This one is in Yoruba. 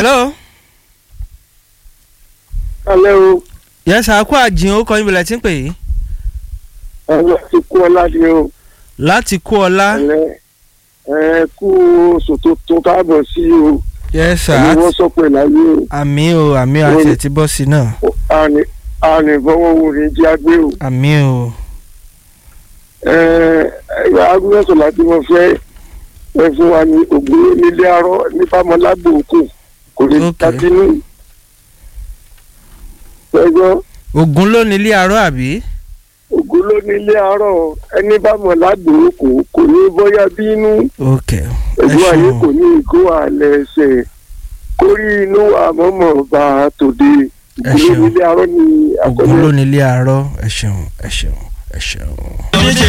hello. alẹ́ o yes àkó àjìn ó kọ́ ibìlẹ̀ tí ń pè yìí. ẹ̀rọ ti kú ọ láti o láti kú ọlá. ẹ̀lẹ́ ẹ̀ kú oṣù tuntun káàbọ̀ sí o yes sir ẹni wọ́n sọ pé láyé o àmì o àmì o àti ẹ̀ ti bọ́ sí náà àní àní fọwọ́ wo ní jí agbé o àmì o. ẹ̀rọ agúnmọ̀sọ̀ láti mo fẹ́ ẹ fún wa ní ògbó nílé arọ́ nípamọ́lágbò òkú kò lè Ok. tàbínú ẹgbọ́n ògùn ló ní ilé arọ àbí. ògùn ló nílé arọ́ ẹni bá mọ̀ lágbò òkú kò ní bọ́yá bínú. ok ẹ ẹ̀gbọ́n ayé kò ṣeun ní ìgò àlẹ́ ẹsẹ̀ kórí inú àmọ́mọ́ bá a tòde Ẹ ìgbìlẹ̀ ṣeun. nílé arọ́ ni ògùn àkọ́lé ló ní ilé arọ ẹ ṣeun ẹ ṣeun ẹ ṣeun.